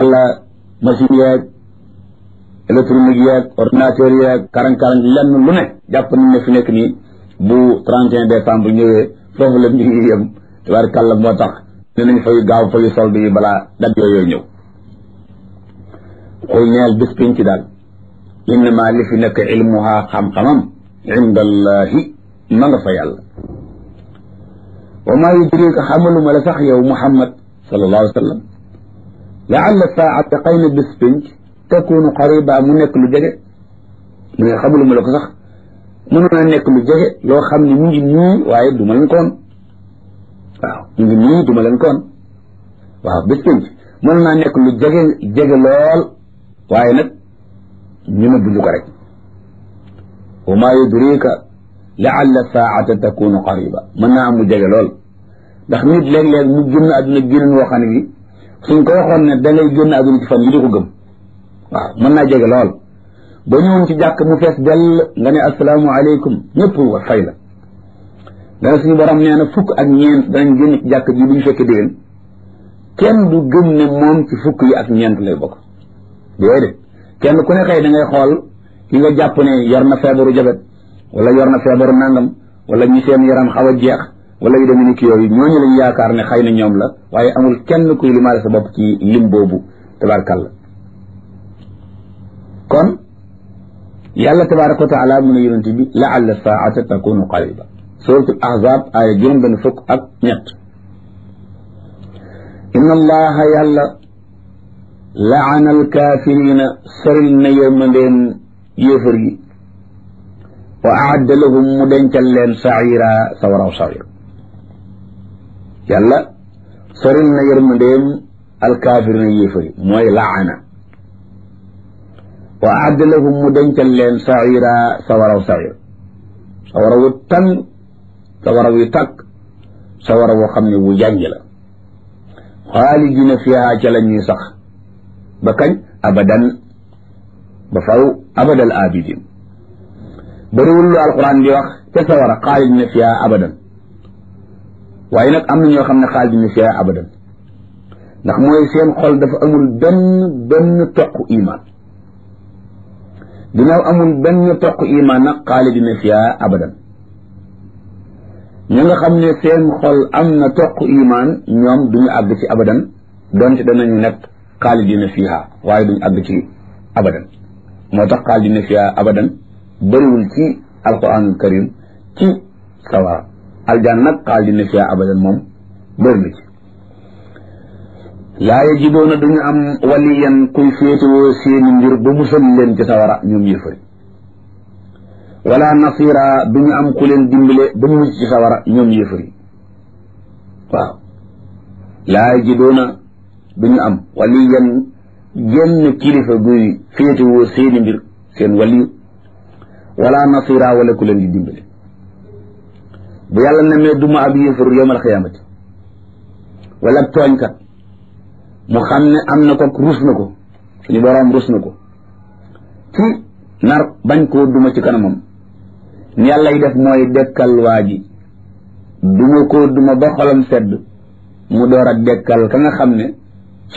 wala machine yeeg électronique yeeg ordinateur yeeg karang-karang lenn lu ne jàpp nañ ne fi nekk nii bu 31 décembre ñëwee foofu la mbir yi yem tabaarkàlla moo tax ne nañ fay gaaw fayu solde yi balaa dat yooyu ñëw xul ñeel bis piñ ci daal innama li fi nekk ilmuha xam-xamam inda allahi ma nga fa yàlla wa maa yudrika xamaluma la sax yow muhammad sallallahu alayhi wa sallam laalla saata xëy na bis pinc takunu qariba mu nekk lu jege mu ne xamaluma la ko sax mënoon a nekk lu jege loo xam ne mu ngi nii waaye du ma leen koon waaw mu ngi nii du ma leen koon waaw bis pinc mënoon naa nekk lu jege jege lool waaye nag ñu ne buñu ko rek wa maa yudrika laalla saata takunu qariba mën naa am mu jege lool ndax nit léeg-léeg mu génn àdduna génn woo xam ne bi suñ ko waxoon ne da ngay génn àdduna ci fan yi di ko gëm waaw mën naa jege lool ba ñëwoon ci jàkk mu fees dell nga ne asalaamu aleykum ñëpp wa fay la dana suñu borom nee na fukk ak ñeent danañ génn ci jàkk ji bu ñu fekkee déwén kenn du gëm ne moom ci fukk yi ak ñeent lay bokk déedéet kenn ku ne xëy da ngay xool ki nga jàpp ne yor na feebaru jabet wala yor na feebaru nangam wala ñi seen yaram xaw a jeex wala yu demee ni ki yooyu ñooñu lañ yaakaar ne xëy na ñoom la waaye amul kenn kuy limaale sa bopp ci lim boobu tabaarkàlla kon yàlla tabaaraka wa taala mu ne yonent bi laalla saata takunu qariba suratul ahzab aaya juróom benn fukk ak ñett inna allaha yàlla laana alkaafirina soril na yërmandeem yéefar yi wa aadda lahum mu dencal leen saira sawaraw sawir yàlla soril na yërmandeem alkaafirina yéefar yi mooy laana wa aadda lahum mu dencal leen saira sawaraw sawir sawara wu tàng sawara wu tàkk sawara woo xam ne wu jànj la xaalidina fiha ca la ñuy sax ba kañ abadan ba faw abadal abidin bëriwul lu alquran di wax ca sawara xaalidina fiha abadan waaye nag am na ñoo xam ne xaalidina fiha abadan ndax mooy seen xol dafa amul benn benn toq iman ginnaaw amul benn toq iman nag xaalidina fiha abadan ñi nga xam ne seen xol am na toq iman ñoom duñu àgg ci abadan donte danañu nekk xaalidina fiha waaye duñu àgg ci abadan moo tax xaalidina fiha abadan bëriwul ci alquranul karim ci sawara aljaan nag xaalidina fiha abadan moom bëri na ci laa yajidoona duñu am waliyan kuy féetewoo seeni mbir ba musal leen ci sawara ñoom yëfari wala nasira duñu am ku leen dimbale ba mucc ci sawara ñoom yëfari waaw laa yajidoona duñu am waliyan genn kilifa guy féetewoo seeni mbir seen waliyu wala nasira wala ku leen di dimbale bu yàlla nemee duma ab yëfar yowmal xiyaamati wala tooñkat mu xam ne am na ko rus na ko suñu boroom rus na ko ci nar bañ koo duma ci kanamam ni yàlla yi def mooy dekkal waa ji duma koo duma ba xolam sedd mu door a dekkal ka nga xam ne